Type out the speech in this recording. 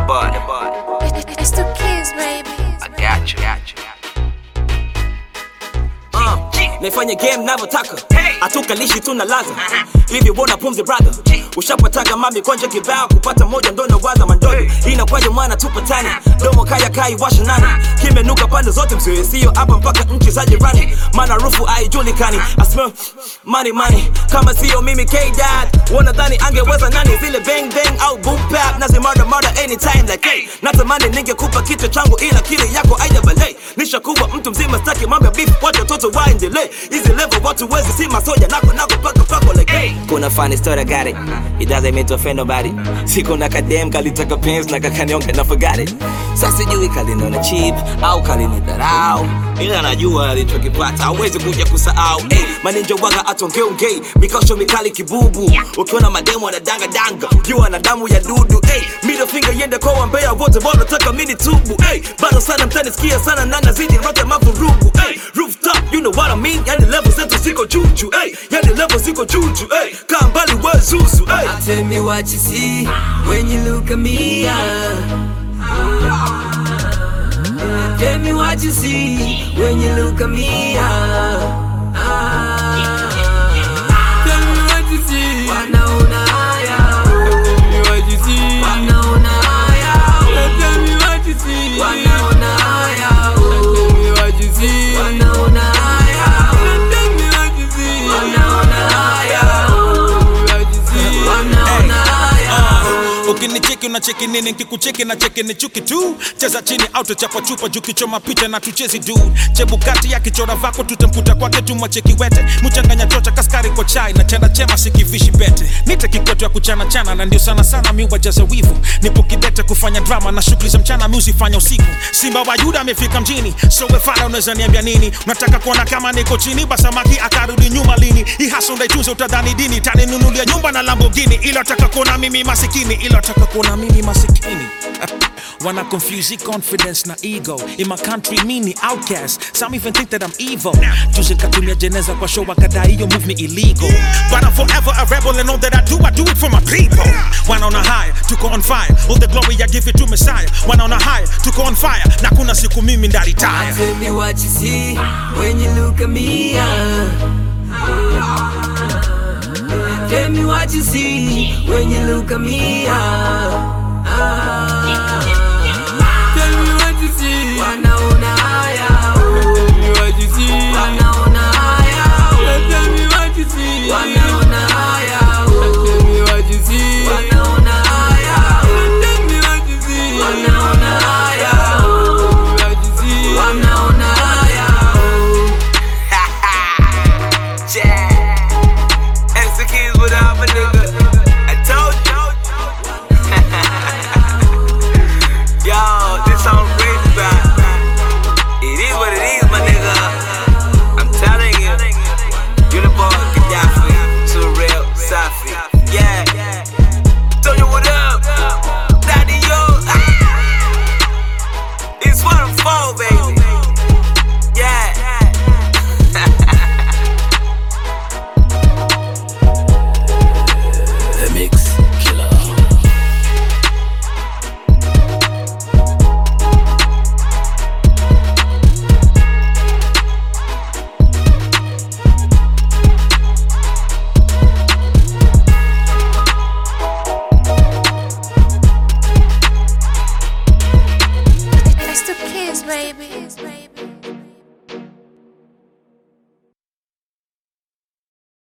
bud. It's the kids, baby. I got you. Got you. Uh, naifanya game navyotaka hatukalishi tuna laza hivi wona pumzi brother ushapataga mami konja kibao kupata moja ndo nawaza mandogo inakwaje mwana tupatani domo kaya kai washa nani kimenuka pande zote msiwe sio hapa mpaka nchi za jirani maana rufu haijulikani I smell money money kama sio mimi K-Dad wanadhani angeweza nani zile bang bang au boom bap nazi murder murder anytime like hey natamani ningekupa kichwa changu ila kile yako aina balei nishakuwa mtu mzima staki mambo ya beef wacha watoto waendelee hizi level watu wezi si masoja nako nako paka pako like hey kuna funny story I got it it doesn't mean to offend nobody siku na kadem kalitaka pens na kakanionga na forgot it sasa sijui kaliniona cheap au kalinidharau ila najua alichokipata hawezi kuja kusahau hey, maninja waga atongeongei mikosho mikali kibubu ukiona mademo anadanga danga jua na damu ya dudu hey, middle finger yende kwa wambea wote wanataka mini tubu hey, bado sana mtanisikia sana na nazidi rata mavurugu hey, rooftop you know what I mean yani level zetu ziko juju hey, yani level ziko juju hey, kaa mbali we zuzu hey. Tell me what you see when you look at me. ah. Tell me what you see when you look at me. ah. Ah. Tell me what you see. Wanaona haya. Tell me what you see. Wanaona haya. Tell me what you see. Wanaona haya. Tell me what you see. Wanaona haya. Tell me what you see. Wanaona haya. Wanaona haya. ukinicheki unacheki nini nkikucheki na cheki ni chuki tu cheza chini au tuchapa chupa juu kichoma picha na tuchezi du chebukati ya kichora vako tutamkuta kwake tumwacheki wete mchanganya chocha kaskari kwa chai na chanda chema sikivishi pete nite kikwetu ya kuchana chana na ndio sana sana mi wajaza wivu nipo kidete kufanya drama na shughuli za mchana mi uzifanya usiku simba wa yuda amefika mjini so wefara unaweza niambia nini unataka kuona kama niko chini basamaki akarudi nyuma lini hii hasa ndaitunze utadhani dini taninunulia nyumba na lambogini ila taka kuona mimi masikini ila taka kuona mimi masikini Wanna confuse the confidence na ego In my country mini outcast Some even think that I'm evil Juzi nkatumia jeneza kwa show wakadai hiyo move me illegal But I'm forever a rebel and all that I do I do it for my people Wanaona high, tuko on fire All the glory I give it to Messiah Wanaona high, tuko on fire Na kuna siku mimi ndaritaya Tell me what you see when you look at me. ah. Tell me what you see when you look at me. ah. Ah. Tell me what you see. Wanaona haya. Tell me what you see. Wanaona haya. Tell me what you see. Wanaona haya. Tell me what you see. Wanaona haya. Tell me what you see. Wanaona haya. Tell me what you see. Wanaona haya. Yeah. And the kids without my nigga. I told you. Yo, this song crazy, bro. It is what it is, my nigga. I'm telling you. Uniform, Gaddafi, Surreal, Safi. Yeah. Tell you what up. Daddy, yo. Ah. It's what I'm for, baby. Yeah. The Mix Killer. It's the kids, baby.